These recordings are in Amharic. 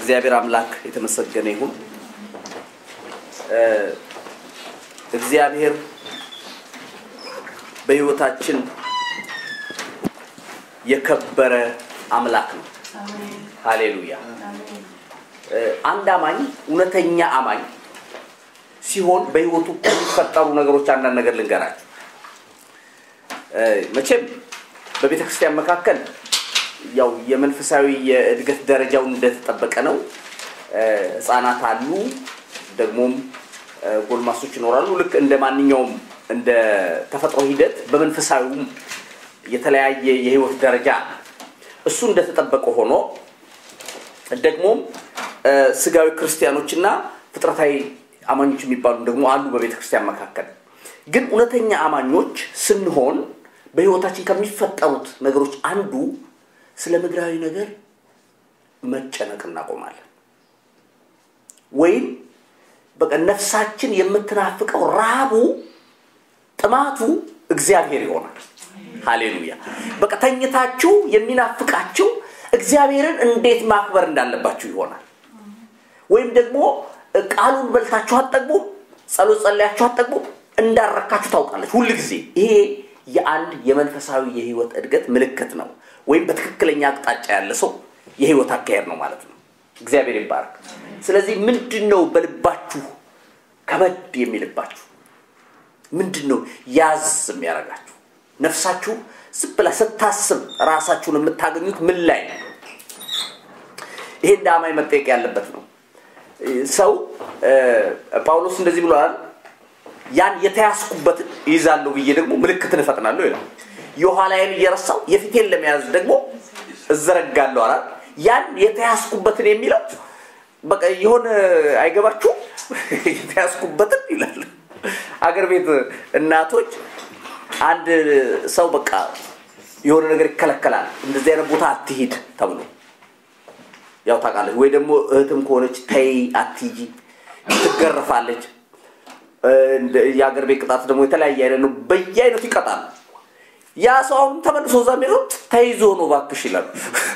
እግዚአብሔር አምላክ የተመሰገነ ይሁን። እግዚአብሔር በሕይወታችን የከበረ አምላክ ነው። ሃሌሉያ። አንድ አማኝ እውነተኛ አማኝ ሲሆን በሕይወቱ ከሚፈጠሩ ነገሮች አንዳንድ ነገር ልንገራችሁ። መቼም በቤተ ክርስቲያን መካከል ያው የመንፈሳዊ የእድገት ደረጃውን እንደተጠበቀ ነው። ህፃናት አሉ፣ ደግሞም ጎልማሶች ይኖራሉ። ልክ እንደ ማንኛውም እንደ ተፈጥሮ ሂደት በመንፈሳዊውም የተለያየ የህይወት ደረጃ እሱ እንደተጠበቀ ሆኖ ደግሞም ስጋዊ ክርስቲያኖችና ፍጥረታዊ አማኞች የሚባሉ ደግሞ አሉ በቤተ ክርስቲያን መካከል። ግን እውነተኛ አማኞች ስንሆን በህይወታችን ከሚፈጠሩት ነገሮች አንዱ ስለ ምድራዊ ነገር መጨነቅ እናቆማለን። ወይም በቃ ነፍሳችን የምትናፍቀው ረሃቡ፣ ጥማቱ እግዚአብሔር ይሆናል። ሃሌሉያ። በቃ ተኝታችሁ የሚናፍቃችሁ እግዚአብሔርን እንዴት ማክበር እንዳለባችሁ ይሆናል። ወይም ደግሞ ቃሉን በልታችሁ አትጠግቡም፣ ጸሎት ጸለያችሁ አትጠግቡም፣ እንዳረካችሁ ታውቃለች ሁል ጊዜ። ይሄ የአንድ የመንፈሳዊ የህይወት እድገት ምልክት ነው። ወይም በትክክለኛ አቅጣጫ ያለ ሰው የህይወት አካሄድ ነው ማለት ነው። እግዚአብሔር ይባረክ። ስለዚህ ምንድን ነው በልባችሁ ከበድ የሚልባችሁ? ምንድን ነው ያዝ የሚያደርጋችሁ? ነፍሳችሁ ዝም ብላ ስታስብ ራሳችሁን የምታገኙት ምን ላይ ነው? ይሄ እንደ አማኝ መጠየቅ ያለበት ነው። ሰው ጳውሎስ እንደዚህ ብሏል፣ ያን የተያዝኩበት ይዛለሁ ብዬ ደግሞ ምልክትን እፈጥናለሁ ይላል። የኋላዬን እየረሳው የፊቴን ለመያዝ ደግሞ እዘረጋለሁ አላል። ያን የተያዝኩበትን የሚለው በቃ የሆነ አይገባችሁ የተያዝኩበትን ይላል። አገር ቤት እናቶች አንድ ሰው በቃ የሆነ ነገር ይከለከላል፣ እንደዚህ አይነት ቦታ አትሂድ ተብሎ ያው ታውቃለች። ወይ ደግሞ እህትም ከሆነች ተይ አትሂጂ ትገረፋለች። የአገር ቤት ቅጣት ደግሞ የተለያየ አይነት ነው። በየአይነቱ ይቀጣል። ያ ሰው አሁን ተመልሶ እዛ የሚለው ተይዞ ነው እባክሽ ይላል።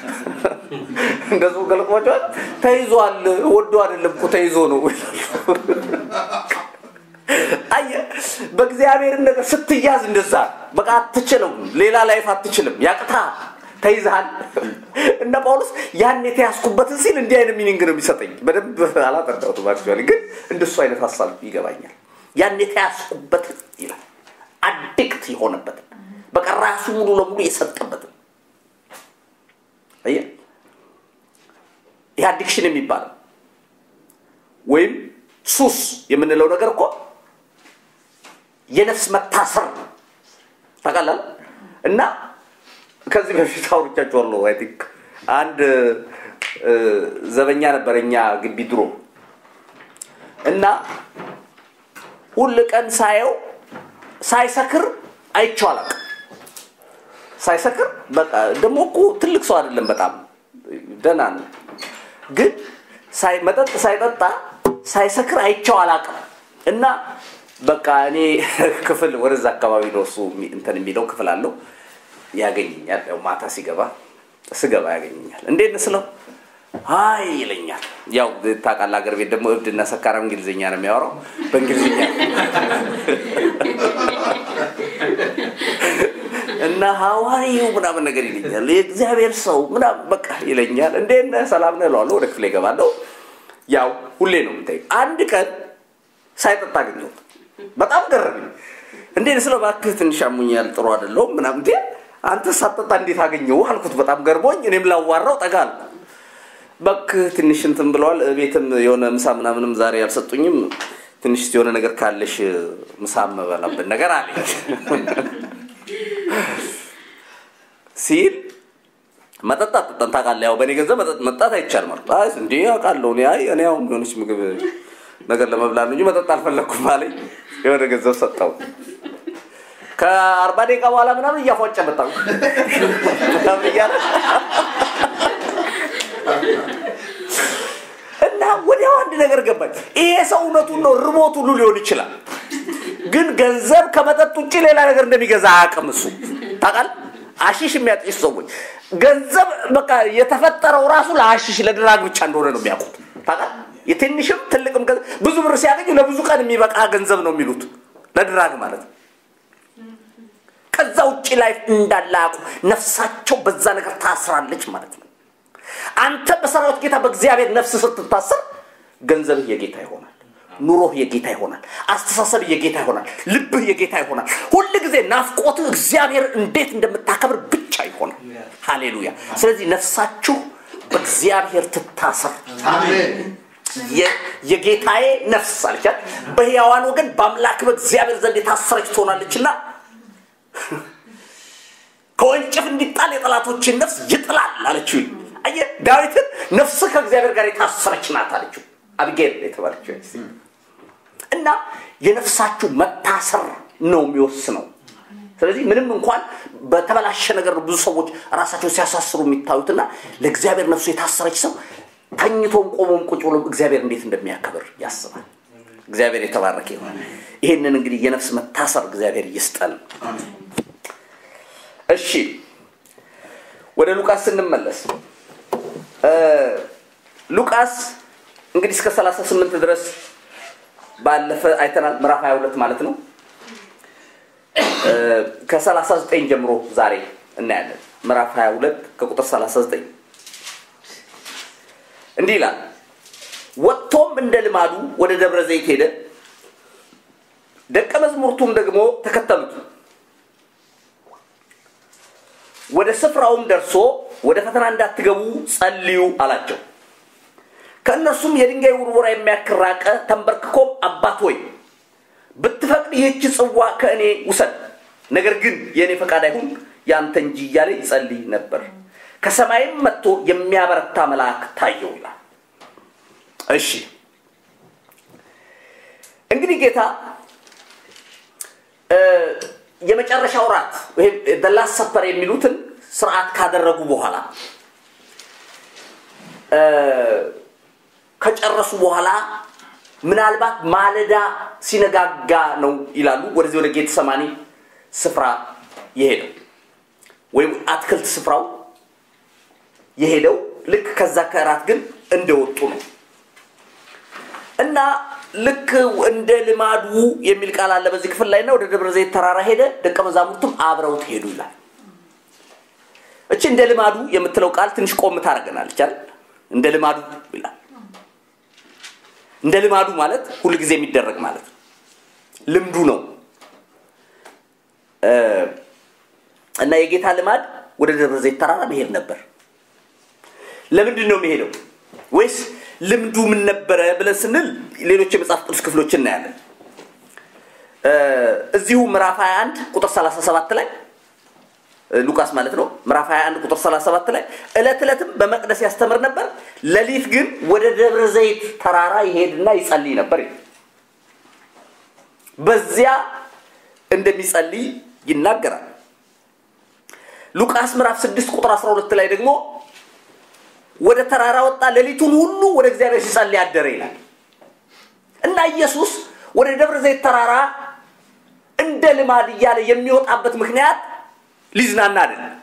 እንደሱ ገልቋቸዋል። ተይዟል፣ ወዶ አይደለም እኮ ተይዞ ነው አየ በእግዚአብሔር ነገር ስትያዝ እንደዛ በቃ አትችልም፣ ሌላ ላይፍ አትችልም፣ ያቅታ ተይዝሃል። እነ ጳውሎስ ያን የተያዝኩበትን ሲል እንዲህ አይነት ሚኒንግ ነው የሚሰጠኝ። በደንብ አላጠዳሁትም አክቹዋሊ፣ ግን እንደሱ አይነት ሀሳብ ይገባኛል። ያን የተያዝኩበትን ይላል፣ አዲክት የሆነበትን በቃ ራሱ ሙሉ ለሙሉ የሰጠበትን አየህ፣ ይህ አዲክሽን የሚባለው ወይም ሱስ የምንለው ነገር እኮ የነፍስ መታሰር ነው። ታውቃለህ? እና ከዚህ በፊት አውርቻችኋለሁ። አይ ቲንክ አንድ ዘበኛ ነበር እኛ ግቢ ድሮ እና ሁል ቀን ሳየው ሳይሰክር አይቼው አላውቅም። ሳይሰክር በቃ ደግሞ እኮ ትልቅ ሰው አይደለም፣ በጣም ደህና ነው። ግን መጠጥ ሳይጠጣ ሳይሰክር አይቼው አላውቅም እና በቃ እኔ ክፍል ወደዛ አካባቢ ነው እሱ እንትን የሚለው ክፍል አለው ያገኘኛል። ያው ማታ ሲገባ ስገባ ያገኘኛል። እንዴት ስለው አይ ይለኛል። ያው ታውቃለህ፣ አገር ቤት ደግሞ እብድና ሰካራም እንግሊዝኛ ነው የሚያወራው። በእንግሊዝኛ እና ሀዋሪው ምናምን ነገር ይለኛል። የእግዚአብሔር ሰው ምናምን በቃ ይለኛል። እንዴት ነህ ሰላም ነህ እለዋለሁ። ወደ ክፍል ይገባለሁ። ያው ሁሌ ነው የምታየው። አንድ ቀን ሳይጠጣ አገኘሁት። በጣም ገረመኝ። እንዴት ስለ እባክህ ትንሽ አሞኛል፣ ጥሩ አይደለሁም ምናምን። እንዴ አንተ ሳትጠጣ እንዴት አገኘው አልኩት። በጣም ገርሞኝ እኔም ላዋራው ጠጋ አልኩ። እባክህ ትንሽ እንትን ብለዋል። ቤትም የሆነ ምሳ ምናምንም ዛሬ አልሰጡኝም። ትንሽ የሆነ ነገር ካለሽ ምሳ መበላበት ነገር አለኝ ሲል መጠጣት ጠጣን ታውቃለህ። ያው በእኔ ገንዘብ መጠጣት አይቻልም አልኩት። አይ እንዴ አውቃለሁ እኔ አይ እኔ አሁን የሆነች ምግብ ነገር ለመብላት እንጂ መጠጥ አልፈለግኩም አለኝ። የሆነ ገንዘብ ሰጠው። ከአርባ ደቂቃ በኋላ ምናምን እያፏጨ መጣ ምናምን እያለ እና ወዲያው አንድ ነገር ገባኝ። ይሄ ሰው እውነቱን ነው፣ ርቦት ሁሉ ሊሆን ይችላል። ግን ገንዘብ ከመጠጥ ውጭ ሌላ ነገር እንደሚገዛ አያውቅም እሱ ታውቃለህ። አሺሽ የሚያጤሱ ሰዎች ገንዘብ በቃ የተፈጠረው ራሱ ለአሺሽ ለድራግ ብቻ እንደሆነ ነው የሚያውቁት። ታውቃለህ? የትንሽም ትልቅም ገንዘብ ብዙ ብር ሲያገኙ ለብዙ ቀን የሚበቃ ገንዘብ ነው የሚሉት ለድራግ ማለት ነው። ከዛ ውጭ ላይ እንዳለ አያውቁ። ነፍሳቸው በዛ ነገር ታስራለች ማለት ነው። አንተ በሰራዊት ጌታ በእግዚአብሔር ነፍስ ስትታሰር ገንዘብህ የጌታ ይሆናል። ኑሮህ የጌታ ይሆናል። አስተሳሰብ የጌታ ይሆናል። ልብህ የጌታ ይሆናል። ሁል ጊዜ ናፍቆትህ እግዚአብሔር እንዴት እንደምታከብር ብቻ ይሆናል። ሃሌሉያ። ስለዚህ ነፍሳችሁ በእግዚአብሔር ትታሰር። የ- የጌታዬ ነፍስ አለቻት በሕያዋን ወገን በአምላክ በእግዚአብሔር ዘንድ የታሰረች ትሆናለችና ከወንጭፍ እንዲጣል የጠላቶችን ነፍስ ይጥላል አለችው። አየህ ዳዊትን ነፍስህ ከእግዚአብሔር ጋር የታሰረች ናት አለችው። አብጌል የተባለችው ሴት። እና የነፍሳችሁ መታሰር ነው የሚወስነው። ስለዚህ ምንም እንኳን በተበላሸ ነገር ነው ብዙ ሰዎች ራሳቸውን ሲያሳስሩ የሚታዩትና ለእግዚአብሔር ነፍሱ የታሰረች ሰው ተኝቶም ቆሞም ቁጭ ብሎም እግዚአብሔር እንዴት እንደሚያከብር ያስባል። እግዚአብሔር የተባረከ ይሆን። ይህንን እንግዲህ የነፍስ መታሰር እግዚአብሔር ይስጠን። እሺ ወደ ሉቃስ ስንመለስ እ ሉቃስ እንግዲህ እስከ 38 ድረስ ባለፈ አይተናል። ምዕራፍ 22 ማለት ነው። እ ከ39 ጀምሮ ዛሬ እናያለን። ምዕራፍ 22 ከቁጥር 39 እንዲህ ይላል። ወጥቶም እንደ ልማዱ ወደ ደብረ ዘይት ሄደ፣ ደቀ መዝሙርቱም ደግሞ ተከተሉት። ወደ ስፍራውም ደርሶ ወደ ፈተና እንዳትገቡ ጸልዩ አላቸው። ከእነርሱም የድንጋይ ውርወራ የሚያክል ራቀ። ተንበርክኮም አባት ሆይ ብትፈቅድ ይህች ጽዋ ከእኔ ውሰድ፣ ነገር ግን የእኔ ፈቃድ አይሁን ያንተ እንጂ እያለ ይጸልይ ነበር። ከሰማይም መጥቶ የሚያበረታ መልአክ ታየው ይላል። እሺ እንግዲህ ጌታ እ የመጨረሻው ራት ወይም ደላስ ሰፐር የሚሉትን ስርዓት ካደረጉ በኋላ እ ከጨረሱ በኋላ ምናልባት ማለዳ ሲነጋጋ ነው ይላሉ ወደዚህ ወደ ጌት ሰማኒ ስፍራ የሄደው ወይም አትክልት ስፍራው የሄደው ልክ ከዛ ከእራት ግን እንደወጡ ነው እና ልክ እንደ ልማዱ የሚል ቃል አለ በዚህ ክፍል ላይ እና ወደ ደብረ ዘይት ተራራ ሄደ ደቀ መዛሙርቱም አብረውት ሄዱ ይላል እቺ እንደ ልማዱ የምትለው ቃል ትንሽ ቆም ታደርገናለች አይደል እንደ ልማዱ ይላል እንደ ልማዱ ማለት ሁል ጊዜ የሚደረግ ማለት ነው ልምዱ ነው እ እና የጌታ ልማድ ወደ ደብረ ዘይት ተራራ መሄድ ነበር ለምንድን ነው የሚሄደው ወይስ ልምዱ ምን ነበረ ብለን ስንል ሌሎች የመጽሐፍ ቅዱስ ክፍሎች እናያለን እ እዚሁ ምዕራፍ 21 ቁጥር 37 ላይ እ ሉቃስ ማለት ነው ምዕራፍ 21 ቁጥር 37 ላይ እለት ዕለትም በመቅደስ ያስተምር ነበር ሌሊት ግን ወደ ደብረ ዘይት ተራራ ይሄድና ይጸልይ ነበር ይላል። በዚያ እንደሚጸልይ ይናገራል ሉቃስ ምዕራፍ 6 ቁጥር 12 ላይ ደግሞ ወደ ተራራ ወጣ ሌሊቱን ሁሉ ወደ እግዚአብሔር ሲጸልይ አደረ ይላል እና ኢየሱስ ወደ ደብረ ዘይት ተራራ እንደ ልማድ እያለ የሚወጣበት ምክንያት ሊዝናና አይደለም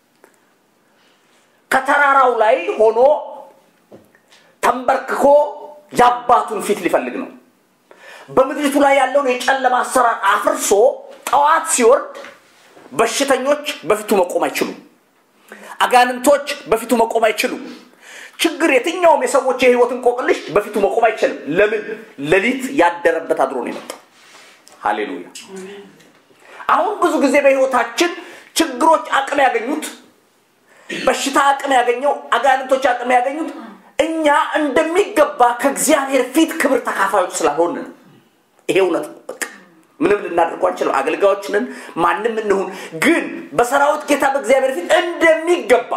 ከተራራው ላይ ሆኖ ተንበርክኮ የአባቱን ፊት ሊፈልግ ነው በምድሪቱ ላይ ያለውን የጨለማ አሰራር አፍርሶ ጠዋት ሲወርድ በሽተኞች በፊቱ መቆም አይችሉም አጋንንቶች በፊቱ መቆም አይችሉም ችግር የትኛውም የሰዎች የህይወት እንቆቅልሽ በፊቱ መቆም አይችልም ለምን ሌሊት ያደረበት አድሮ ነው የመጣው ሃሌሉያ አሁን ብዙ ጊዜ በህይወታችን ችግሮች አቅም ያገኙት በሽታ አቅም ያገኘው አጋንንቶች አቅም ያገኙት እኛ እንደሚገባ ከእግዚአብሔር ፊት ክብር ተካፋዮች ስላልሆን ነው ይሄ እውነት ነው በቃ ምንም ልናደርጉ አንችልም አገልጋዮች ነን ማንም እንሁን ግን በሰራዊት ጌታ በእግዚአብሔር ፊት እንደሚገባ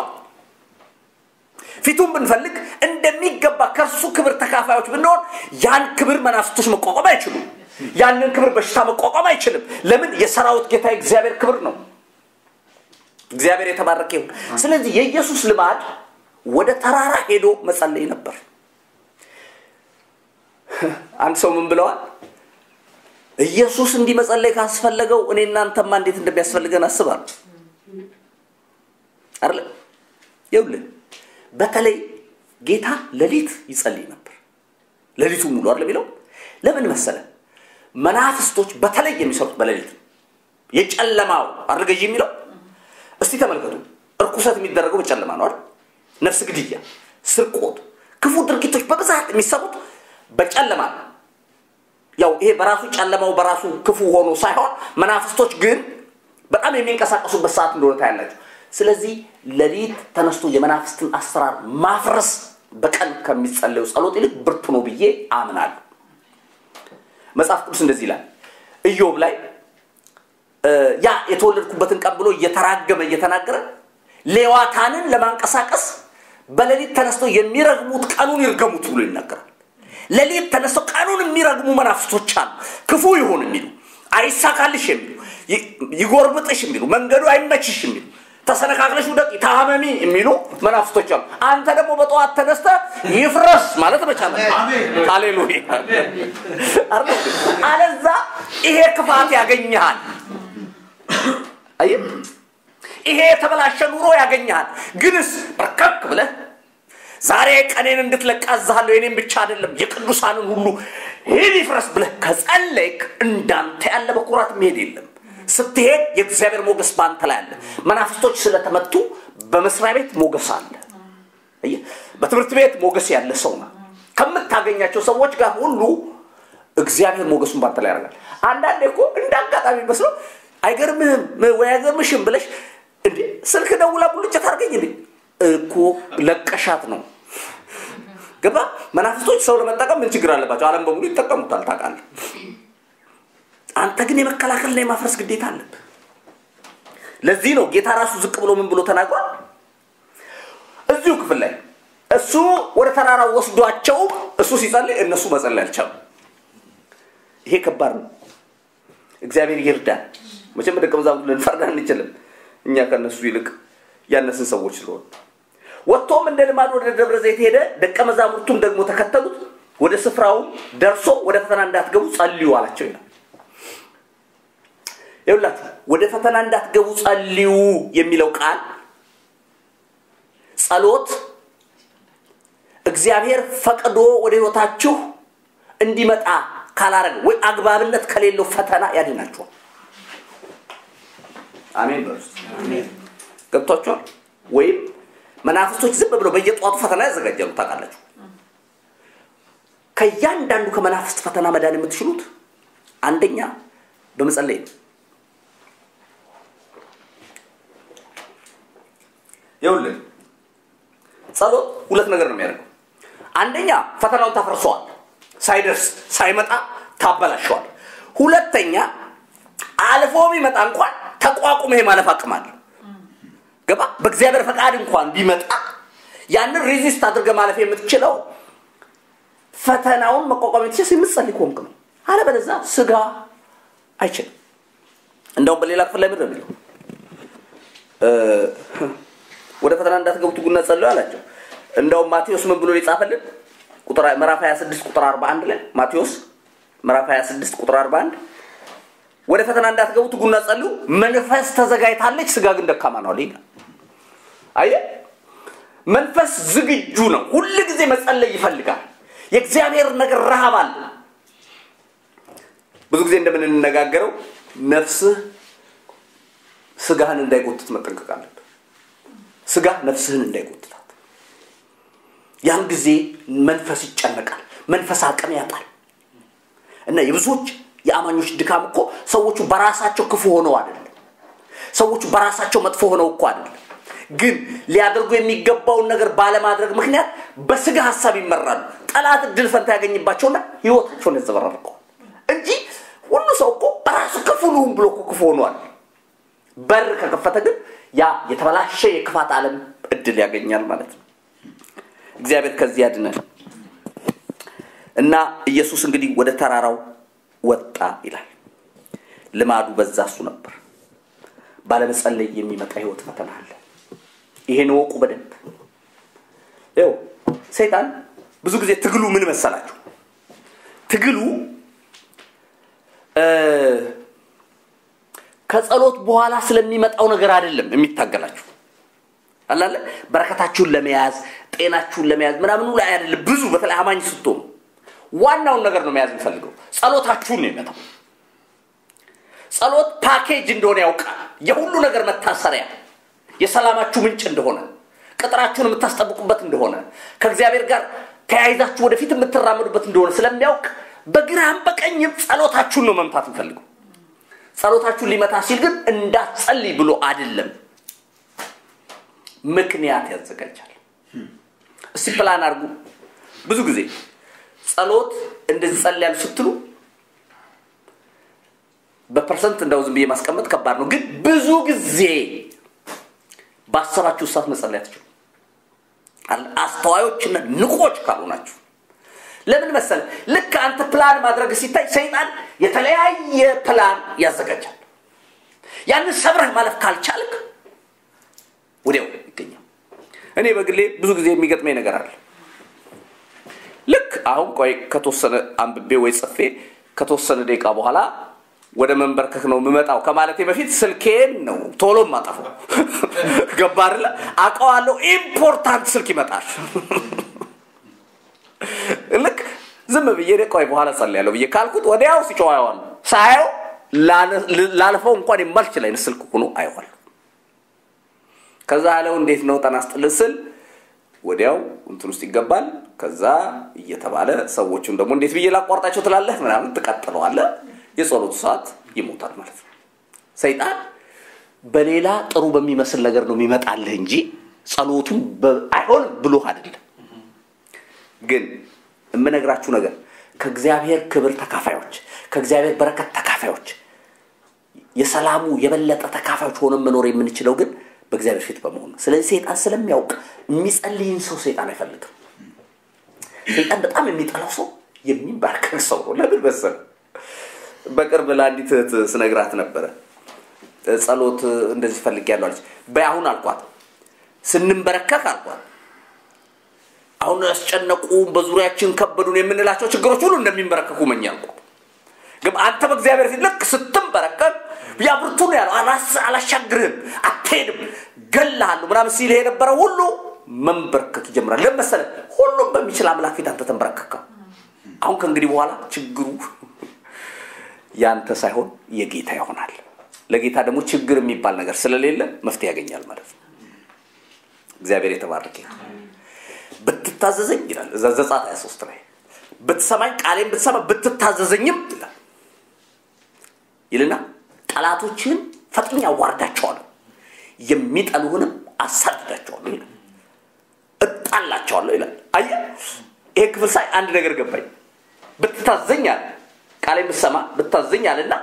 ፊቱን ብንፈልግ እንደሚገባ ከእርሱ ክብር ተካፋዮች ብንሆን ያን ክብር መናፍስቶች መቋቋም አይችሉም ያንን ክብር በሽታ መቋቋም አይችልም ለምን የሰራዊት ጌታ የእግዚአብሔር ክብር ነው እግዚአብሔር የተባረከ ይሁን ስለዚህ የኢየሱስ ልማድ ወደ ተራራ ሄዶ መጸለይ ነበር አንድ ሰው ምን ብለዋል ኢየሱስ እንዲህ መጸለይ ካስፈለገው እኔ እናንተማ እንዴት እንደሚያስፈልገን አስባለሁ አይደለም ይኸውልህ በተለይ ጌታ ሌሊት ይጸልይ ነበር ሌሊቱ ሙሉ አይደለም የሚለው ለምን መሰለ መናፍስቶች በተለይ የሚሰሩት በሌሊት ነው የጨለማው አድርገዥ የሚለው እስቲ ተመልከቱ እርኩሰት የሚደረገው በጨለማ ነው አይደል ነፍስ ግድያ ስርቆት ክፉ ድርጊቶች በብዛት የሚሰሩት በጨለማ ነው ያው ይሄ በራሱ ጨለማው በራሱ ክፉ ሆኖ ሳይሆን መናፍስቶች ግን በጣም የሚንቀሳቀሱበት ሰዓት እንደሆነ ታያላችሁ ስለዚህ ሌሊት ተነስቶ የመናፍስትን አሰራር ማፍረስ በቀን ከሚጸለዩ ጸሎት ይልቅ ብርቱ ነው ብዬ አምናለሁ መጽሐፍ ቅዱስ እንደዚህ ይላል ኢዮብ ላይ ያ የተወለድኩበትን ቀን ብሎ እየተራገመ እየተናገረ ሌዋታንን ለማንቀሳቀስ በሌሊት ተነስተው የሚረግሙት ቀኑን ይርገሙት ብሎ ይናገራል ሌሊት ተነስተው ቀኑን የሚረግሙ መናፍስቶች አሉ ክፉ ይሁን የሚሉ አይሳካልሽ የሚሉ ይጎርብጥሽ የሚሉ መንገዱ አይመችሽ የሚሉ ተሰነካክለሽ ውደቂ ታመሚ የሚሉ መናፍስቶች አሉ አንተ ደግሞ በጠዋት ተነስተ ይፍረስ ማለት መቻለ ሃሌሉያ አለዛ ይሄ ክፋት ያገኘሃል አየ ይሄ የተበላሸ ኑሮ ያገኘሃል ግንስ በርከክ ብለህ ዛሬ ቀኔን እንድትለቃዝሃለሁ የኔም ብቻ አይደለም የቅዱሳንን ሁሉ ሂድ ይፍረስ ብለህ ከጸለይክ እንዳንተ ያለ በኩራት መሄድ የለም ስትሄድ የእግዚአብሔር ሞገስ በአንተ ላይ አለ መናፍስቶች ስለተመቱ በመስሪያ ቤት ሞገስ አለ በትምህርት ቤት ሞገስ ያለ ሰው ነው ከምታገኛቸው ሰዎች ጋር ሁሉ እግዚአብሔር ሞገሱን ባንተ ላይ ያደርጋል አንዳንዴ እኮ እንደ አጋጣሚ መስለው አይገርምህም ወይ አይገርምሽም ብለሽ እንዴ ስልክ ደውላ ቡልጭ ታርገኝ እንዴ እኮ ለቀሻት ነው ገባ መናፍስቶች ሰው ለመጠቀም ምን ችግር አለባቸው አለም በሙሉ ይጠቀሙታል ታውቃለህ አንተ ግን የመከላከልና የማፍረስ ግዴታ አለብህ ለዚህ ነው ጌታ ራሱ ዝቅ ብሎ ምን ብሎ ተናግሯል እዚሁ ክፍል ላይ እሱ ወደ ተራራ ወስዷቸው እሱ ሲጸልይ እነሱ መጸለይ አልቻሉ ይሄ ከባድ ነው እግዚአብሔር ይርዳል መቼም ደቀ መዛሙርት ልንፈርድ አንችልም እኛ ከነሱ ይልቅ ያነስን ሰዎች ስለሆን ወጥቶም እንደ ልማድ ወደ ደብረ ዘይት ሄደ ደቀ መዛሙርቱም ደግሞ ተከተሉት ወደ ስፍራውም ደርሶ ወደ ፈተና እንዳትገቡ ጸልዩ አላቸው ይላል ይውላችሁ ወደ ፈተና እንዳትገቡ ጸልዩ የሚለው ቃል ጸሎት እግዚአብሔር ፈቅዶ ወደ ህይወታችሁ እንዲመጣ ካላረግ ወይ አግባብነት ከሌለው ፈተና ያድናችኋል አሜን በርስ ገብቷችኋል ወይም መናፍስቶች ዝም ብለው በየጠዋቱ ፈተና ያዘጋጃሉ ታውቃላችሁ ከእያንዳንዱ ከመናፍስት ፈተና መዳን የምትችሉት አንደኛ በመጸለይ ነው ይኸውልህ ጸሎት ሁለት ነገር ነው የሚያደርገው አንደኛ ፈተናውን ታፈርሰዋል ሳይደርስ ሳይመጣ ታበላሸዋል ሁለተኛ አልፎ ቢመጣ እንኳን ተቋቁመ የማለፍ አቅም አለ ገባ በእግዚአብሔር ፈቃድ እንኳን ቢመጣ ያንን ሬዚስት አድርገ ማለፍ የምትችለው ፈተናውን መቋቋም የምትችል የምትጸልይ ከሆንክ ነው አለበለዛ ስጋ አይችልም እንደውም በሌላ ክፍል ላይ ምድር የሚለው ወደ ፈተና እንዳትገቡ ትጉና ጸልዩ አላቸው እንደውም ማቴዎስ ምን ብሎ ሊጻፈልን ምዕራፍ 26 ቁጥር 41 ላይ ማቴዎስ ምዕራፍ 26 ቁጥር 41 ወደ ፈተና እንዳትገቡ ትጉና ጸልዩ መንፈስ ተዘጋጅታለች ስጋ ግን ደካማ ነው አለ አየ መንፈስ ዝግጁ ነው ሁል ጊዜ መጸለይ ይፈልጋል የእግዚአብሔር ነገር ረሃብ አለ ብዙ ጊዜ እንደምንነጋገረው ነፍስህ ስጋህን እንዳይጎትት መጠንቀቅ አለብህ ስጋ ነፍስህን እንዳይጎትታት ያን ጊዜ መንፈስ ይጨነቃል መንፈስ አቅም ያጣል እና የብዙዎች የአማኞች ድካም እኮ ሰዎቹ በራሳቸው ክፉ ሆነው አይደለም ሰዎቹ በራሳቸው መጥፎ ሆነው እኮ አይደለም ግን ሊያደርጉ የሚገባውን ነገር ባለማድረግ ምክንያት በስጋ ሀሳብ ይመራሉ ጠላት እድል ፈንታ ያገኝባቸውና ህይወታቸውን ያዘበራርቀዋል እንጂ ሁሉ ሰው እኮ በራሱ ክፉ ልሁን ብሎ እኮ ክፉ ሆኗል በር ከከፈተ ግን ያ የተበላሸ የክፋት ዓለም እድል ያገኛል ማለት ነው እግዚአብሔር ከዚህ ያድነን እና ኢየሱስ እንግዲህ ወደ ተራራው ወጣ ይላል ልማዱ በዛ እሱ ነበር ባለመጸለይ የሚመጣ ህይወት ፈተና አለ ይሄን ወቁ በደንብ ይው ሰይጣን ብዙ ጊዜ ትግሉ ምን መሰላችሁ ትግሉ ከጸሎት በኋላ ስለሚመጣው ነገር አይደለም የሚታገላችሁ አላለ በረከታችሁን ለመያዝ ጤናችሁን ለመያዝ ምናምኑ ላይ አይደለም። ብዙ በተለይ አማኝ ስትሆኑ ዋናውን ነገር ነው መያዝ የሚፈልገው። ጸሎታችሁን ነው የመታው። ጸሎት ፓኬጅ እንደሆነ ያውቃል። የሁሉ ነገር መታሰሪያ፣ የሰላማችሁ ምንጭ እንደሆነ፣ ቅጥራችሁን የምታስጠብቁበት እንደሆነ፣ ከእግዚአብሔር ጋር ተያይዛችሁ ወደፊት የምትራመዱበት እንደሆነ ስለሚያውቅ በግራም በቀኝም ጸሎታችሁን ነው መምታት የሚፈልገው። ጸሎታችሁን ሊመታ ሲል ግን እንዳትጸልይ ብሎ አይደለም፣ ምክንያት ያዘጋጃል። እስቲ ፕላን አድርጉ። ብዙ ጊዜ ጸሎት እንደዚህ ጸልያሉ ስትሉ በፐርሰንት እንደው ዝም ብዬ ማስቀመጥ ከባድ ነው፣ ግን ብዙ ጊዜ ባሰባችሁ ሰዓት መጸለይ አትችሉ። አስተዋዮችና ንቆች ካልሆናችሁ ለምን መሰለ ልክ አንተ ፕላን ማድረግ ሲታይ ሰይጣን የተለያየ ፕላን ያዘጋጃል። ያንን ሰብረህ ማለፍ ካልቻልክ ወዲያው ይገኛል። እኔ በግሌ ብዙ ጊዜ የሚገጥመኝ ነገር አለ። ልክ አሁን ቆይ ከተወሰነ አንብቤ ወይ ጽፌ ከተወሰነ ደቂቃ በኋላ ወደ መንበርከክ ነው የምመጣው ከማለቴ በፊት ስልኬን ነው ቶሎ ማጠፈው። ገባ አይደለ? አውቀዋለሁ። ኢምፖርታንት ስልክ ይመጣል። ልክ ዝም ብዬ ቆይ በኋላ ጸልያለሁ ብዬ ካልኩት ወዲያው ሲጮህ አየዋለሁ። ሳየው ላልፈው እንኳን የማልችል አይነት ስልክ ሆኖ አየዋለሁ። ከዛ ያለው እንዴት ነው ጤና ይስጥልኝ ስል ወዲያው እንትን ውስጥ ይገባል። ከዛ እየተባለ ሰዎቹን ደግሞ እንዴት ብዬ ላቋርጣቸው ትላለህ ምናምን ትቀጥለዋለህ። የጸሎቱ ሰዓት ይሞታል ማለት ነው። ሰይጣን በሌላ ጥሩ በሚመስል ነገር ነው የሚመጣልህ እንጂ ጸሎቱን አይሆንም ብሎህ አይደለም። ግን የምነግራችሁ ነገር ከእግዚአብሔር ክብር ተካፋዮች፣ ከእግዚአብሔር በረከት ተካፋዮች፣ የሰላሙ የበለጠ ተካፋዮች ሆነን መኖር የምንችለው ግን በእግዚአብሔር ፊት በመሆን ነው። ስለዚህ ሰይጣን ስለሚያውቅ የሚጸልይን ሰው ሰይጣን አይፈልግም። ሰይጣን በጣም የሚጠላው ሰው የሚንበረከክ ሰው ነው። ለምን መሰለህ? በቅርብ ለአንዲት እህት ስነግራት ነበረ። ጸሎት እንደዚህ ፈልጌያለሁ አለች። በይ አሁን አልኳት፣ ስንንበረከክ አልኳት አሁን ያስጨነቁ በዙሪያችን ከበዱን የምንላቸው ችግሮች ሁሉ እንደሚንበረከኩ መኝ አልኳት። ግን አንተ በእግዚአብሔር ፊት ልክ ስትንበረከክ ያ ብርቱ ነው ያለው፣ አላሻግርህም፣ አትሄድም፣ ገላሃለሁ ምናምን ሲል የነበረ ሁሉ መንበርከክ ይጀምራል። ለምን መሰለህ? ሁሉም በሚችል አምላክ ፊት አንተ ተንበረከካ። አሁን ከእንግዲህ በኋላ ችግሩ ያንተ ሳይሆን የጌታ ይሆናል። ለጌታ ደግሞ ችግር የሚባል ነገር ስለሌለ መፍትሄ ያገኛል ማለት ነው። እግዚአብሔር የተባረከ ብትታዘዘኝ ይላል እዛ ዘጸአት 23 ላይ ብትሰማኝ ቃሌን ብትሰማ ብትታዘዘኝም ይላል ይልና ጠላቶችህን ፈጥኜ አዋርዳቸዋለሁ የሚጠሉህንም አሳድዳቸዋለሁ ይላል እጣላቸዋለሁ ይላል አየህ ይሄ ክፍል ሳይ አንድ ነገር ገባኝ ብትታዘኝ አለ ቃሌን ብትሰማ ብትታዘኝ አለና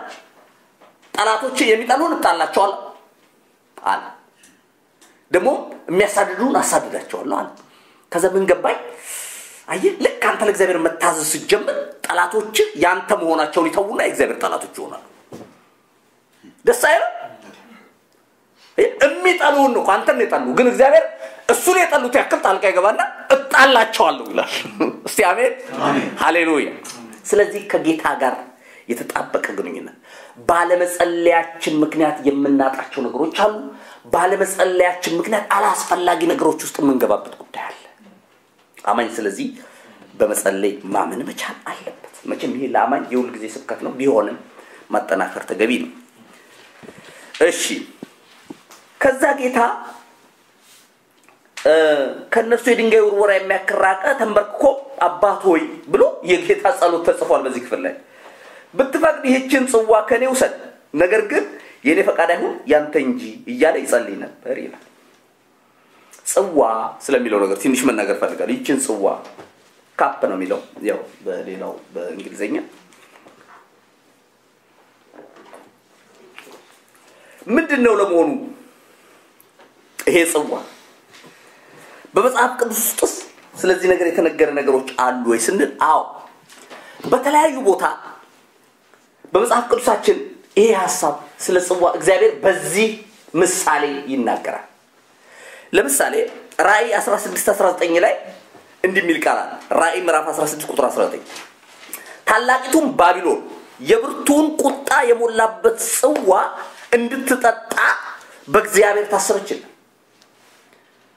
ጠላቶች የሚጠሉን እጣላቸዋለሁ አለ ደግሞ የሚያሳድዱን አሳድዳቸዋለሁ አለ ከዛ ምን ገባኝ አየህ ልክ አንተ ለእግዚአብሔር መታዘዝ ስትጀምር ጠላቶች ያንተ መሆናቸውን ይተዉና የእግዚአብሔር ጠላቶች ይሆናሉ ደስ አይልም የሚጠሉን ነው አንተን የጠሉ ግን እግዚአብሔር እሱን የጠሉት ያክል ጣልቃ ይገባና እጣላቸዋለሁ ይላል እስቲ አሜን ሃሌሉያ ስለዚህ ከጌታ ጋር የተጣበቀ ግንኙነት ባለመጸለያችን ምክንያት የምናጣቸው ነገሮች አሉ ባለመጸለያችን ምክንያት አላስፈላጊ ነገሮች ውስጥ የምንገባበት ጉዳይ አለ አማኝ ስለዚህ በመጸለይ ማመን መቻል አለበት መቼም ይሄ ለአማኝ የሁል ጊዜ ስብከት ነው ቢሆንም ማጠናከር ተገቢ ነው እሺ ከዛ ጌታ ከእነሱ የድንጋይ ውርወራ የሚያክራቀ ተንበርክኮ አባት ሆይ ብሎ የጌታ ጸሎት ተጽፏል በዚህ ክፍል ላይ ብትፈቅድ ይህችን ጽዋ ከኔ ውሰድ ነገር ግን የእኔ ፈቃድ አይሁን ያንተ እንጂ እያለ ይጸልይ ነበር ይላል ጽዋ ስለሚለው ነገር ትንሽ መናገር ፈልጋል ይችን ጽዋ ካፕ ነው የሚለው ያው በሌላው በእንግሊዝኛ ምንድን ነው ለመሆኑ ይሄ ጽዋ በመጽሐፍ ቅዱስ ውስጥስ ስለዚህ ነገር የተነገረ ነገሮች አሉ ወይ ስንል አዎ በተለያዩ ቦታ በመጽሐፍ ቅዱሳችን ይሄ ሀሳብ ስለ ጽዋ እግዚአብሔር በዚህ ምሳሌ ይናገራል ለምሳሌ ራእይ 16 19 ላይ እንዲህ የሚል ቃል አለ ራእይ ምዕራፍ 16 ቁጥር 19 ታላቂቱም ባቢሎን የብርቱን ቁጣ የሞላበት ጽዋ እንድትጠጣ በእግዚአብሔር ታሰበችልን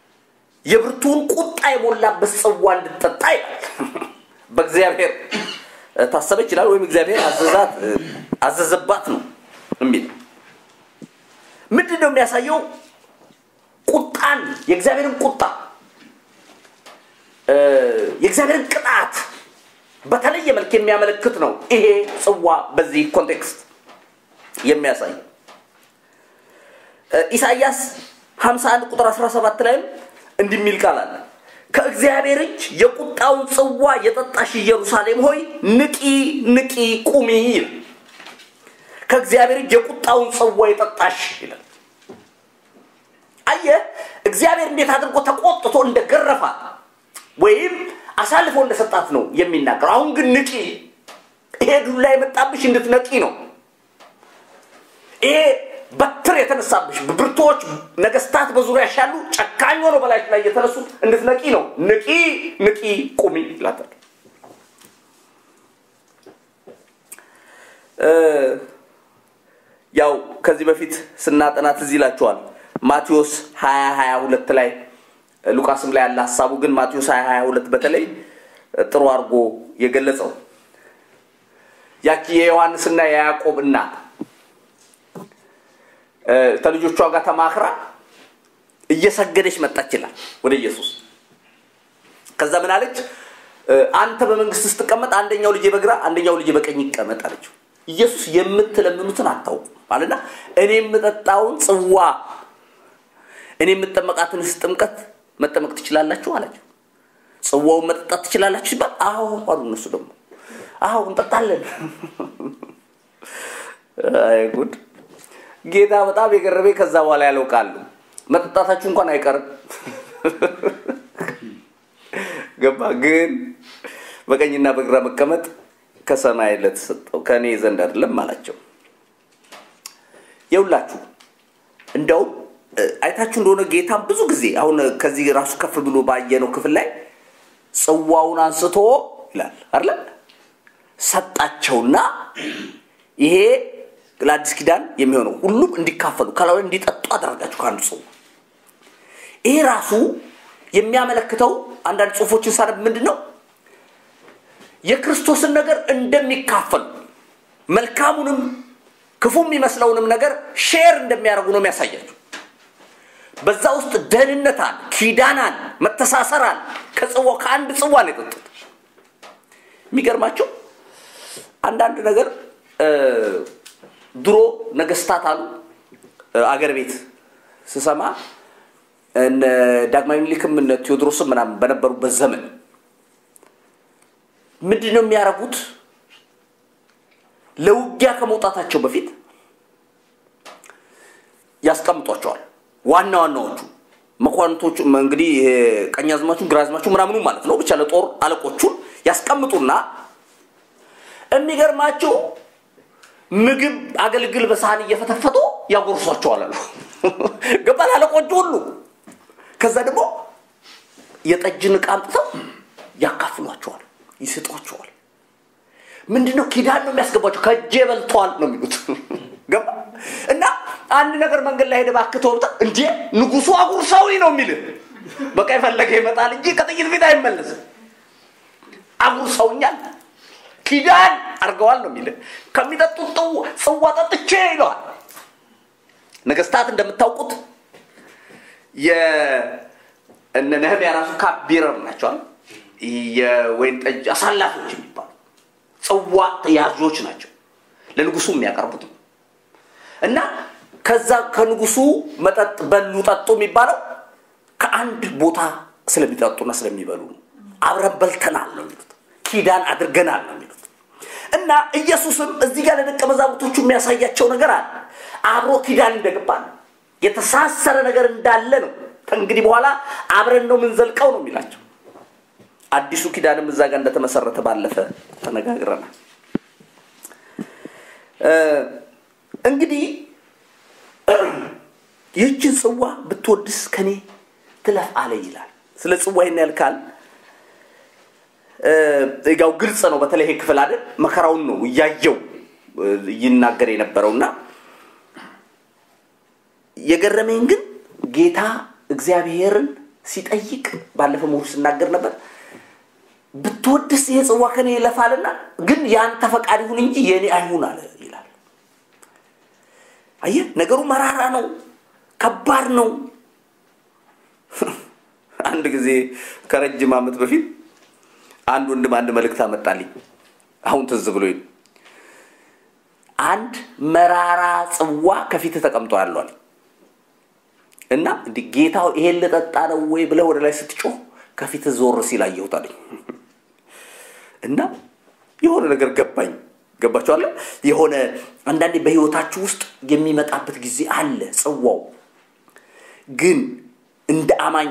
የብርቱን ቁጣ የሞላበት ጽዋ እንድትጠጣ ይላል። በእግዚአብሔር ታሰበ ይችላል ወይም እግዚአብሔር አዘዛት አዘዘባት ነው የሚል ምንድን ነው የሚያሳየው? ቁጣን የእግዚአብሔርን ቁጣ የእግዚአብሔርን ቅጣት በተለየ መልክ የሚያመለክት ነው ይሄ ጽዋ በዚህ ኮንቴክስት የሚያሳይ ኢሳይያስ 51 ቁጥር 17 ላይም እንዲህ የሚል ቃል አለ ከእግዚአብሔር እጅ የቁጣውን ጽዋ የጠጣሽ ኢየሩሳሌም ሆይ ንቂ ንቂ ቁሚ ይላል ከእግዚአብሔር እጅ የቁጣውን ጽዋ የጠጣሽ ይላል አየ እግዚአብሔር እንዴት አድርጎ ተቆጥቶ እንደገረፋት ወይም አሳልፎ እንደሰጣት ነው የሚናገር አሁን ግን ንቂ ይሄ ዱላ የመጣብሽ እንድትነቂ ነው ይሄ በትር የተነሳብሽ ብርቶች ነገስታት በዙሪያ ያሉ ጨካኝ ሆነው በላይሽ ላይ የተነሱት እንድትነቂ ነው ንቂ ንቂ ቁሚ ይላታል ያው ከዚህ በፊት ስናጠናት እዚህ ይላቸዋል ማቴዎስ 20 22 ላይ ሉቃስም ላይ ያለ ሀሳቡ ግን ማቴዎስ 20 22 በተለይ ጥሩ አድርጎ የገለጸው ያቺ የዮሐንስና የያዕቆብ እናት ከልጆቿ ጋር ተማክራ እየሰገደች መጣች ይላል ወደ ኢየሱስ ከዛ ምን አለች አንተ በመንግስት ስትቀመጥ አንደኛው ልጅ በግራ አንደኛው ልጅ በቀኝ ይቀመጥ አለችው ኢየሱስ የምትለምኑትን አታውቁም አለና እኔ የምጠጣውን ጽዋ እኔ የምጠመቃትን ጥምቀት መጠመቅ ትችላላችሁ አላቸው ጽዋውን መጠጣት ትችላላችሁ ሲባል አዎ አሉ እነሱ ደግሞ አዎ እንጠጣለን አይ ጉድ ጌታ በጣም የገረሜ ከዛ በኋላ ያለው ቃሉ መጠጣታችሁ እንኳን አይቀርም ገባ ግን በቀኝና በግራ መቀመጥ ከሰማይ ለተሰጠው ከእኔ ዘንድ አይደለም አላቸው የውላችሁ እንደውም አይታችሁ እንደሆነ ጌታም ብዙ ጊዜ አሁን ከዚህ ራሱ ከፍ ብሎ ባየነው ክፍል ላይ ጽዋውን አንስቶ ይላል አለ ሰጣቸውና ይሄ ለአዲስ ኪዳን የሚሆነው ሁሉም እንዲካፈሉ ከላዊ እንዲጠጡ አደረጋቸው ከአንዱ ጽዋ ይሄ ራሱ የሚያመለክተው አንዳንድ ጽሁፎችን ሳነብ ምንድን ነው የክርስቶስን ነገር እንደሚካፈሉ መልካሙንም ክፉ የሚመስለውንም ነገር ሼር እንደሚያደርጉ ነው የሚያሳያቸው በዛ ውስጥ ደህንነት አለ ኪዳን አለ መተሳሰር አለ ከጽዋ ከአንድ ጽዋ ነው የጠጡት የሚገርማቸው አንዳንድ ነገር ድሮ ነገስታት አሉ አገር ቤት ስሰማ እነ ዳግማዊ ምኒልክም እነ ቴዎድሮስም ምናምን በነበሩበት ዘመን ምንድን ነው የሚያደርጉት ለውጊያ ከመውጣታቸው በፊት ያስቀምጧቸዋል ዋና ዋናዎቹ መኳንቶቹ እንግዲህ ቀኛዝማቹ ግራዝማቹ ምናምኑ ማለት ነው ብቻ ለጦር አለቆቹን ያስቀምጡና የሚገርማቸው ምግብ አገልግል በሳህን እየፈተፈቱ ያጎርሷቸዋል አሉ ገባል አለቆቹ ሁሉ ከዛ ደግሞ የጠጅን ዕቃ አምጥተው ያካፍሏቸዋል ይስጧቸዋል ምንድነው ኪዳን ነው የሚያስገባቸው ከእጄ በልተዋል ነው የሚሉት ገባ እና አንድ ነገር መንገድ ላይ ሄደ ባክተው እንዴ ንጉሱ አጉርሰውኝ ነው የሚል በቃ የፈለገ ይመጣል እንጂ ከጥይት ፊት አይመለስም አጉርሰውኛል ኪዳን አርገዋል ነው የሚል ከሚጠጡት ጽዋ ጠጥቼ ይለዋል ነገስታት እንደምታውቁት እነ ነህምያ ራሱ ካቢረር ናቸዋል የወይን ጠጅ አሳላፊዎች የሚባሉ ጽዋ ያዦች ናቸው ለንጉሱ የሚያቀርቡት እና ከዛ ከንጉሱ መጠጥ በሉ ጠጡ የሚባለው ከአንድ ቦታ ስለሚጠጡና ስለሚበሉ ነው አብረን በልተናል ነው የሚሉት ኪዳን አድርገናል ነው የሚሉት እና ኢየሱስም እዚህ ጋር ለደቀ መዛሙርቶቹ የሚያሳያቸው ነገር አለ አብሮ ኪዳን እንደገባ ነው የተሳሰረ ነገር እንዳለ ነው ከእንግዲህ በኋላ አብረን ነው ምንዘልቀው ነው የሚላቸው አዲሱ ኪዳንም እዛ ጋር እንደተመሰረተ ባለፈ ተነጋግረናል እንግዲህ ይህችን ጽዋ ብትወድስ ከኔ ትለፍ አለ ይላል ስለ ጽዋ ይህን ያልካል ያው ግልጽ ነው በተለይ ይሄ ክፍል አይደል መከራውን ነው እያየው ይናገር የነበረውና የገረመኝ ግን ጌታ እግዚአብሔርን ሲጠይቅ ባለፈው ምሁር ስናገር ነበር ብትወድስ ይሄ ጽዋ ከኔ ይለፋልና ግን የአንተ ፈቃድ ይሁን እንጂ የእኔ አይሁን አለ ይላል። አየህ ነገሩ መራራ ነው፣ ከባድ ነው። አንድ ጊዜ ከረጅም ዓመት በፊት አንድ ወንድም አንድ መልእክት አመጣልኝ። አሁን ትዝ ብሎኝ አንድ መራራ ጽዋ ከፊት ተቀምጦ ያሏል እና እንዲህ ጌታው ይሄን ልጠጣ ነው ወይ ብለህ ወደ ላይ ስትጮህ ከፊት ዞር ሲል አየሁት አለኝ እና የሆነ ነገር ገባኝ። ገባችኋለ? የሆነ አንዳንዴ በህይወታችሁ ውስጥ የሚመጣበት ጊዜ አለ። ጽዋው ግን እንደ አማኝ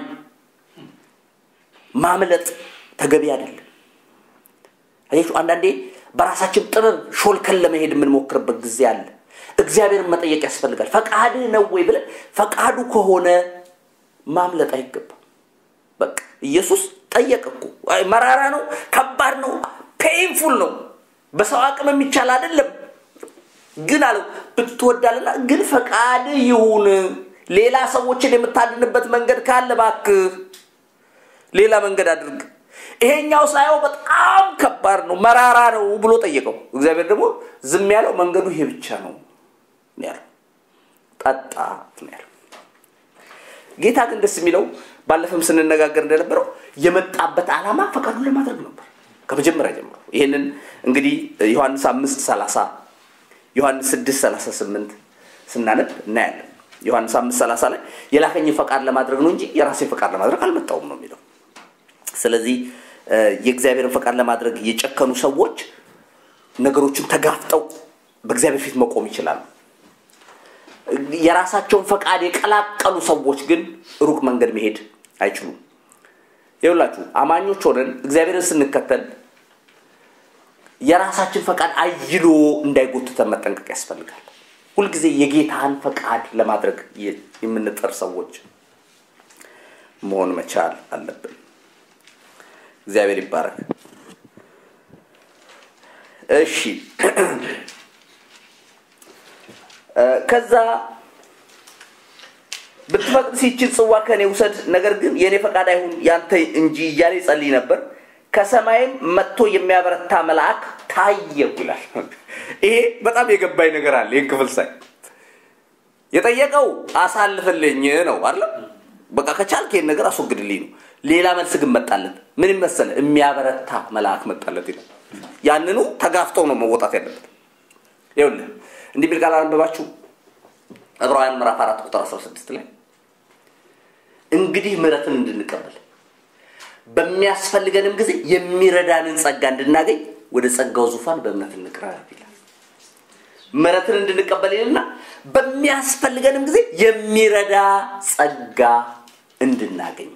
ማምለጥ ተገቢ አይደለም። አያችሁ፣ አንዳንዴ በራሳችን ጥበብ ሾልከን ለመሄድ የምንሞክርበት ጊዜ አለ። እግዚአብሔርን መጠየቅ ያስፈልጋል። ፈቃድ ነው ወይ ብለን ፈቃዱ ከሆነ ማምለጥ አይገባም። በቃ ኢየሱስ ጠየቅ እኮ መራራ ነው፣ ከባድ ነው፣ ፔይንፉል ነው፣ በሰው አቅም የሚቻል አይደለም። ግን አለው ብትወዳልና ግን ፈቃድ ይሁን። ሌላ ሰዎችን የምታድንበት መንገድ ካለ እባክህ ሌላ መንገድ አድርግ። ይሄኛው ሳየው በጣም ከባድ ነው፣ መራራ ነው ብሎ ጠየቀው። እግዚአብሔር ደግሞ ዝም ያለው መንገዱ ይሄ ብቻ ነው ያለው፣ ጠጣ ነው ያለው። ጌታ ግን ደስ የሚለው ባለፈም ስንነጋገር እንደነበረው የመጣበት ዓላማ ፈቃዱን ለማድረግ ነበር ከመጀመሪያ ጀምሮ። ይህንን እንግዲህ ዮሐንስ አምስት ሰላሳ ዮሐንስ ስድስት ሰላሳ ስምንት ስናነብ እናያለን። ዮሐንስ አምስት ሰላሳ ላይ የላከኝን ፈቃድ ለማድረግ ነው እንጂ የራሴን ፈቃድ ለማድረግ አልመጣውም ነው የሚለው። ስለዚህ የእግዚአብሔርን ፈቃድ ለማድረግ የጨከኑ ሰዎች ነገሮችን ተጋፍጠው በእግዚአብሔር ፊት መቆም ይችላሉ። የራሳቸውን ፈቃድ የቀላቀሉ ሰዎች ግን ሩቅ መንገድ መሄድ አይችሉም። ይኸውላችሁ አማኞች ሆነን እግዚአብሔርን ስንከተል የራሳችን ፈቃድ አይሎ እንዳይጎትተን መጠንቀቅ ያስፈልጋል። ሁልጊዜ የጌታን ፈቃድ ለማድረግ የምንጠር ሰዎች መሆን መቻል አለብን። እግዚአብሔር ይባረክ። እሺ ከዛ ብትፈቅድ ሲችል ጽዋ ከኔ ውሰድ፣ ነገር ግን የእኔ ፈቃድ አይሁን ያንተ እንጂ እያለ ይጸልይ ነበር። ከሰማይም መጥቶ የሚያበረታ መልአክ ታየው ይላል። ይሄ በጣም የገባኝ ነገር አለ። ይህን ክፍል ሳይ የጠየቀው አሳልፍልኝ ነው አለ። በቃ ከቻልክ ይህን ነገር አስወግድልኝ ነው። ሌላ መልስ ግን መጣለት። ምን መሰለ? የሚያበረታ መልአክ መጣለት ይላል። ያንኑ ተጋፍጠው ነው መወጣት ያለበት። ይኸውልህ እንዲህ ቢል ቃል አነበባችሁ ዕብራውያን ምዕራፍ አራት ቁጥር 16 ላይ እንግዲህ ምሕረትን እንድንቀበል በሚያስፈልገንም ጊዜ የሚረዳንን ጸጋ እንድናገኝ ወደ ጸጋው ዙፋን በእምነት እንቅረብ ይላል። ምሕረትን እንድንቀበል ይልና በሚያስፈልገንም ጊዜ የሚረዳ ጸጋ እንድናገኝ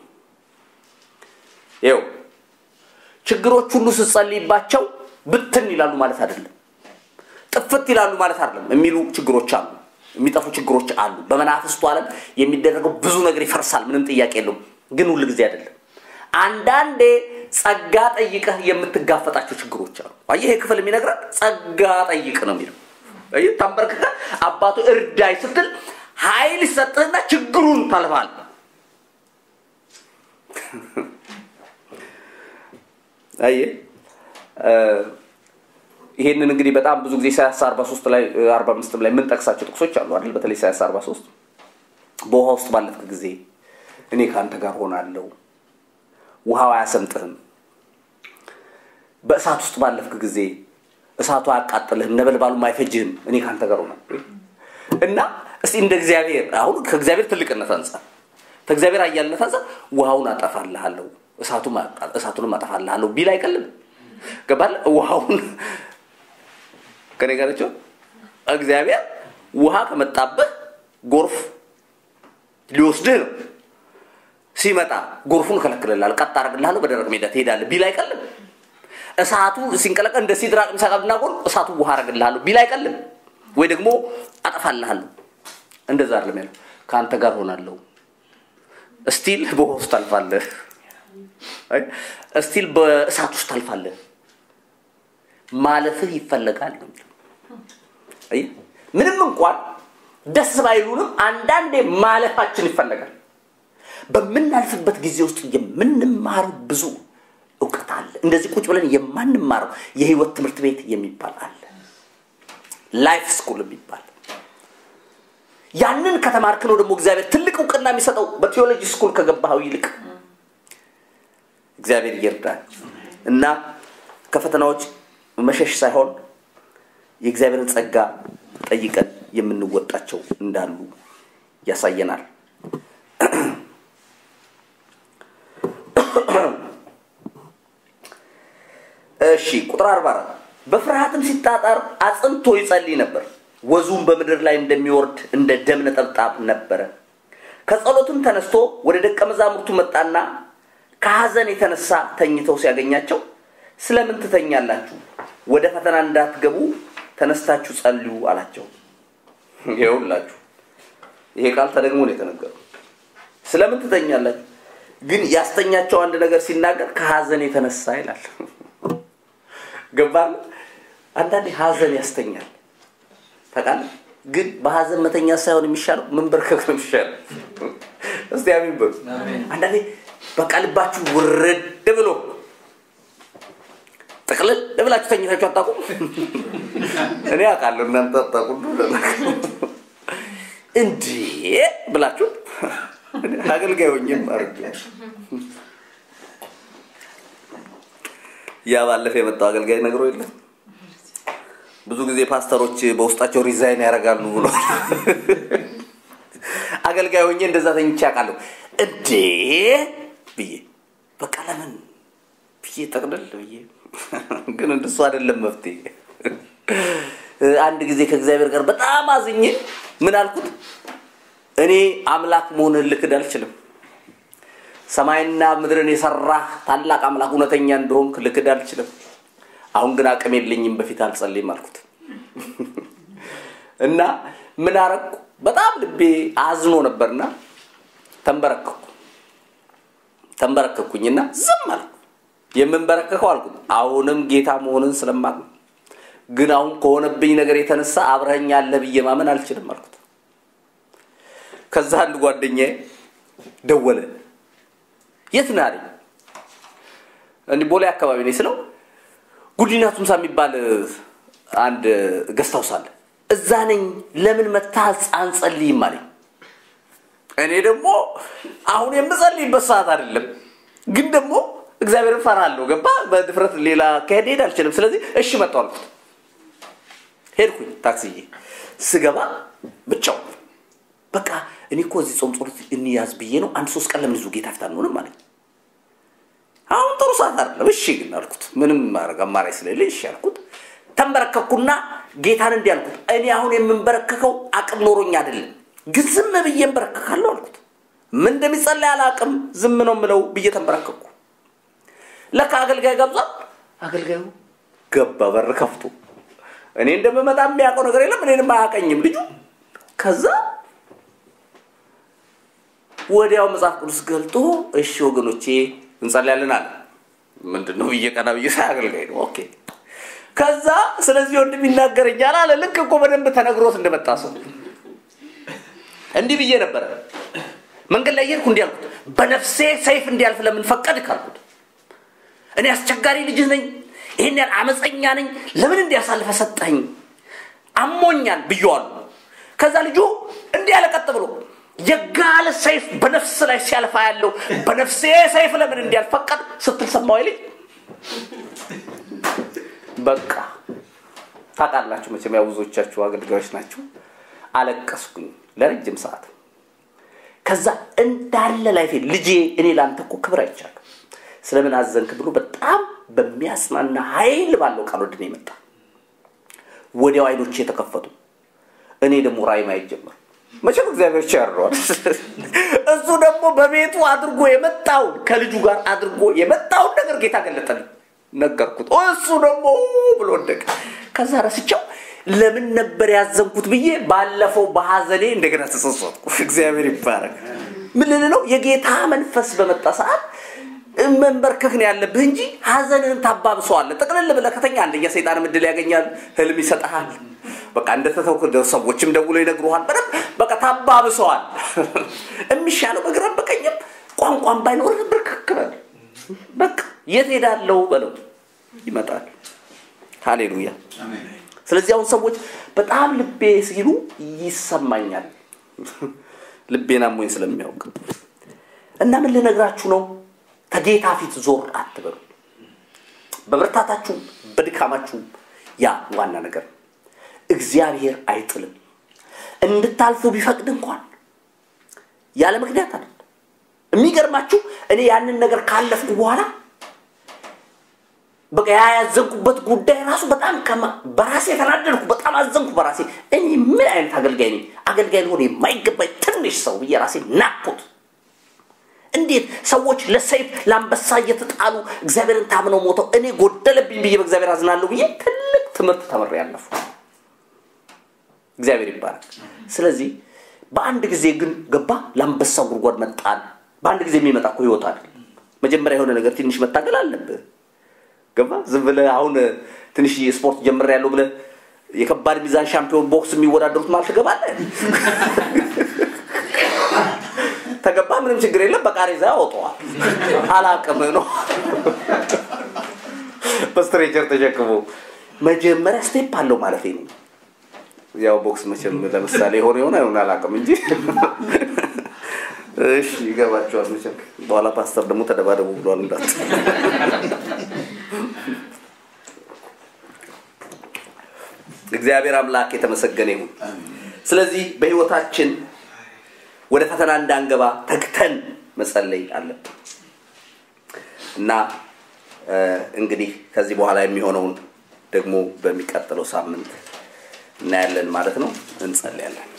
ይው ችግሮች ሁሉ ስትጸልይባቸው ብትን ይላሉ ማለት አይደለም። ጥፍት ይላሉ ማለት አይደለም። የሚሉ ችግሮች አሉ፣ የሚጠፉ ችግሮች አሉ። በመናፍስቱ ዓለም የሚደረገው ብዙ ነገር ይፈርሳል፣ ምንም ጥያቄ የለውም። ግን ሁል ጊዜ አይደለም። አንዳንዴ ጸጋ ጠይቀህ የምትጋፈጣቸው ችግሮች አሉ። አየህ፣ ይሄ ክፍል የሚነግረን ጸጋ ጠይቅ ነው የሚለው። አየህ፣ ተንበርክከህ አባቱ እርዳይ ስትል ኃይል ይሰጥህና ችግሩን ታልፋለህ። አየህ ይሄንን እንግዲህ በጣም ብዙ ጊዜ ኢሳያስ 43 ላይ 45 ላይ የምንጠቅሳቸው ጥቅሶች አሉ አይደል? በተለይ ኢሳያስ 43 በውሃ ውስጥ ባለፍክ ጊዜ እኔ ከአንተ ጋር ሆናለሁ፣ ውሃው አያሰምጥህም። በእሳት ውስጥ ባለፍክ ጊዜ እሳቱ አያቃጥልህም፣ ነበልባሉም አይፈጅህም፣ እኔ ከአንተ ጋር ሆናለሁ እና እስቲ እንደ እግዚአብሔር አሁን ከእግዚአብሔር ትልቅነት አንጻር ከእግዚአብሔር አያልነት አንጻር ውሃውን አጠፋልሃለሁ፣ እሳቱንም አጠፋልሃለሁ ቢል አይቀልም። ገባል ውሃውን ከኔ ጋር ናቸው። እግዚአብሔር ውሃ ከመጣብህ ጎርፍ ሊወስድህ ነው። ሲመጣ ጎርፉን እከለክልልሃለሁ፣ ቀጥ አደርግልሃለሁ፣ በደረቅ ሜዳ ትሄዳለህ ቢል አይቀልም። እሳቱ ሲንቀለቀል እንደ ሲድራቅ ሚሳቅ አብደናጎ እሳቱ ውሃ አደርግልሃለሁ ቢል አይቀልም። ወይ ደግሞ አጠፋልሃለሁ። እንደዛ አይደለም ያለው። ከአንተ ጋር ሆናለሁ። እስቲል በውሃ ውስጥ ታልፋለህ። እስቲል በእሳት ውስጥ ታልፋለህ። ማለፍህ ይፈለጋል ነው ምንም እንኳን ደስ ባይሉንም አንዳንዴ ማለፋችን ይፈለጋል። በምናልፍበት ጊዜ ውስጥ የምንማረው ብዙ እውቀት አለ። እንደዚህ ቁጭ ብለን የማንማረው የህይወት ትምህርት ቤት የሚባል አለ፣ ላይፍ ስኩል የሚባል ያንን ከተማርክ ነው ደግሞ እግዚአብሔር ትልቅ እውቅና የሚሰጠው በቴዎሎጂ ስኩል ከገባኸው ይልቅ። እግዚአብሔር ይርዳል እና ከፈተናዎች መሸሽ ሳይሆን የእግዚአብሔርን ጸጋ ጠይቀን የምንወጣቸው እንዳሉ ያሳየናል። እሺ ቁጥር አርባ አራት በፍርሃትም ሲጣጣር አጽንቶ ይጸልይ ነበር። ወዙም በምድር ላይ እንደሚወርድ እንደ ደም ነጠብጣብ ነበረ። ከጸሎትም ተነስቶ ወደ ደቀ መዛሙርቱ መጣና ከሐዘን የተነሳ ተኝተው ሲያገኛቸው ስለምን ትተኛላችሁ? ወደ ፈተና እንዳትገቡ ተነስታችሁ ጸልዩ አላቸው። ይኸውላችሁ ይሄ ቃል ተደግሞ ነው የተነገረው። ስለምን ትተኛላችሁ? ግን ያስተኛቸው አንድ ነገር ሲናገር ከሐዘን የተነሳ ይላል። ገባል። አንዳንዴ ሐዘን ያስተኛል ታውቃለህ። ግን በሐዘን መተኛ ሳይሆን የሚሻለው መንበርከክ ነው የሚሻለው። እስቲ አሜን በሉ። አንዳንዴ በቃ ልባችሁ ውርድ ብሎ ጥቅልል ብላችሁ ተኝታችሁ አታውቁም? እኔ አውቃለሁ፣ እናንተ አታውቁም። እንዴ ብላችሁ አገልጋይ ሆኜም አድርጌ ያ ባለፈ የመጣው አገልጋይ ነግሮ የለም ብዙ ጊዜ ፓስተሮች በውስጣቸው ሪዛይን ያደርጋሉ ብሎ አገልጋይ ሆኜ እንደዛ ተኝቼ አውቃለሁ። እንዴ ብዬ በቃ ለምን ብዬ ጠቅልል ብዬ ግን እንደሱ አይደለም መፍትሄ። አንድ ጊዜ ከእግዚአብሔር ጋር በጣም አዝኜ ምን አልኩት? እኔ አምላክ መሆንህን ልክድ አልችልም። ሰማይና ምድርን የሰራህ ታላቅ አምላክ እውነተኛ እንደሆንክ ልክድ አልችልም። አሁን ግን አቅም የለኝም፣ በፊት አልጸልይም አልኩት እና ምን አረግኩ? በጣም ልቤ አዝኖ ነበርና ተንበረከኩ ተንበረከኩኝና ዝም አልኩ። የምንበረከከው አልኩት አሁንም ጌታ መሆንን ስለማቅ ነው። ግን አሁን ከሆነብኝ ነገር የተነሳ አብረኸኝ አለ ብዬ ማመን አልችልም አልኩት። ከዛ አንድ ጓደኛዬ ደወለ። የት ነህ አለኝ። እንዲህ ቦሌ አካባቢ ነኝ ስለው ጉዲና ቱምሳ የሚባል አንድ ገስት ሃውስ አለ። እዛ ነኝ። ለምን መጥተህ አንጸልይም አለኝ። እኔ ደግሞ አሁን የምጸልይበት ሰዓት አይደለም፣ ግን ደግሞ እግዚአብሔርን ፈራለሁ። ገባ በድፍረት ሌላ ከሄድ ሄድ አልችልም። ስለዚህ እሺ መጣሁ አልኩት። ሄድኩኝ ታክሲዬ። ስገባ ብቻው በቃ እኔ እኮ እዚህ ጾም ጸሎት እንያዝ ብዬ ነው። አንድ ሶስት ቀን ለምን ይዙ ጌታ ፊት አንሆንም አለኝ። አሁን ጥሩ ሰዓት አይደለም። እሺ ግን አልኩት። ምንም ማድረግ አማራጭ ስለሌለ እሺ አልኩት። ተንበረከኩና ጌታን እንዲህ አልኩት፣ እኔ አሁን የምንበረከከው አቅም ኖሮኝ አይደለም፣ ግን ዝም ብዬ እንበረከካለሁ አልኩት። ምን እንደሚጸለይ አላቅም፣ ዝም ነው ምለው ብዬ ተንበረከኩ። ለካ አገልጋይ ገብዟል። አገልጋዩ ገባ በር ከፍቶ እኔ እንደምመጣ የሚያውቀው ነገር የለም፣ እኔንም አያውቀኝም ልጁ። ከዛ ወዲያው መጽሐፍ ቅዱስ ገልጦ እሺ ወገኖቼ እንጸልያለን አለ። ምንድን ነው ብዬ ቀና ብዬ ሳይ አገልጋይ ነው። ኦኬ ከዛ ስለዚህ ወንድም ይናገረኛል አለ። ልክ እኮ በደንብ ተነግሮት እንደመጣ ሰው እንዲህ ብዬ ነበረ። መንገድ ላይ እየሄድኩ እንዲህ አልኩት፣ በነፍሴ ሰይፍ እንዲያልፍ ለምን ፈቀድክ አልኩት። እኔ አስቸጋሪ ልጅ ነኝ፣ ይህን ያህል አመፀኛ ነኝ፣ ለምን እንዲያሳልፈ ሰጠኝ? አሞኛል ብዬዋለሁ። ከዛ ልጁ እንዲህ ያለ ቀጥ ብሎ የጋለ ሰይፍ በነፍስ ላይ ሲያልፋ ያለው በነፍሴ ሰይፍ ለምን እንዲያልፍ ፈቀድ ስትል ሰማሁ ልጅ በቃ ታውቃላችሁ መቼም ያው ብዙዎቻችሁ አገልጋዮች ናችሁ። አለቀስኩኝ ለረጅም ሰዓት። ከዛ እንዳለ ላይፌ ልጄ እኔ ለአንተ እኮ ክብር አይቻለሁ ስለምን አዘንክ ብሎ በጣም በሚያስማና ኃይል ባለው ቃል ወደ እኔ መጣ። ወዲያው አይኖቼ የተከፈቱ፣ እኔ ደግሞ ራእይ ማየት ጀመርኩ። መቼም እግዚአብሔር ቸርሯል። እሱ ደግሞ በቤቱ አድርጎ የመጣውን ከልጁ ጋር አድርጎ የመጣውን ነገር ጌታ ገለጠልኝ። ነገርኩት። እሱ ደግሞ ብሎ ወደቀ። ከዛ ረስቸው ለምን ነበር ያዘንኩት ብዬ ባለፈው በሐዘኔ እንደገና ተጸጸትኩ። እግዚአብሔር ይባረክ። ምን ልል ነው? የጌታ መንፈስ በመጣ ሰዓት መንበርከክ ነው ያለብህ እንጂ ሐዘንህን ታባብሰዋለህ። ጥቅልል ብለህ ከተኛ አንደኛ ሰይጣን እድል ያገኛል፣ ህልም ይሰጥሃል። በቃ እንደተተውክ ሰዎችም ደውሎ ይነግሩሃል። በደንብ በቃ ታባብሰዋል። የሚሻለው በግራም በቀኝም ቋንቋም ባይኖር ብርክክ በል በቃ የት ሄዳለው በለው ይመጣል። ሃሌሉያ። ስለዚህ አሁን ሰዎች በጣም ልቤ ሲሉ ይሰማኛል። ልቤን አሞኝ ስለሚያውቅ እና ምን ልነግራችሁ ነው? ከጌታ ፊት ዞር አትበሉ። በብርታታችሁም በድካማችሁም ያ ዋና ነገር እግዚአብሔር አይጥልም። እንድታልፉ ቢፈቅድ እንኳን ያለ ምክንያት አይደለም። የሚገርማችሁ እኔ ያንን ነገር ካለፍኩ በኋላ በቃ ያ ያዘንኩበት ጉዳይ ራሱ በጣም በራሴ የተናደድኩ፣ በጣም አዘንኩ በራሴ። እኔ ምን አይነት አገልጋይ ነኝ? አገልጋይ ልሆን የማይገባኝ ትንሽ ሰው ብዬ ራሴ ናቅኩት። እንዴት ሰዎች ለሰይፍ ለአንበሳ እየተጣሉ እግዚአብሔርን ታምነው ሞተው እኔ ጎደለብኝ ብዬ በእግዚአብሔር አዝናለሁ ብዬ ትልቅ ትምህርት ተምሬ ያለፉ እግዚአብሔር ይባላል። ስለዚህ በአንድ ጊዜ ግን ገባ ለአንበሳው ጉድጓድ መጣል። በአንድ ጊዜ የሚመጣ እኮ ህይወት አይደለም። መጀመሪያ የሆነ ነገር ትንሽ መታገል አለብህ። ገባ ዝም ብለህ አሁን ትንሽ ስፖርት ጀምሬያለሁ ብለህ የከባድ ሚዛን ሻምፒዮን ቦክስ የሚወዳደሩት ማለት ትገባለህ። ተገባ ምንም ችግር የለም። በቃሬዛ ያወጣዋል። አላቅም ነው በስትሬቸር ተሸክሞ መጀመሪያ ስቴፕ አለው ማለት ነው። ያው ቦክስ መቼም ለምሳሌ የሆነ የሆነ አይሆን አላውቅም እንጂ እሺ ይገባቸዋል መቼም በኋላ ፓስተር ደግሞ ተደባደቡ ብሏል እንዳት እግዚአብሔር አምላክ የተመሰገነ ይሁን ስለዚህ በህይወታችን ወደ ፈተና እንዳንገባ ተግተን መጸለይ አለብን እና እንግዲህ ከዚህ በኋላ የሚሆነውን ደግሞ በሚቀጥለው ሳምንት እናያለን ማለት ነው እንጸልያለን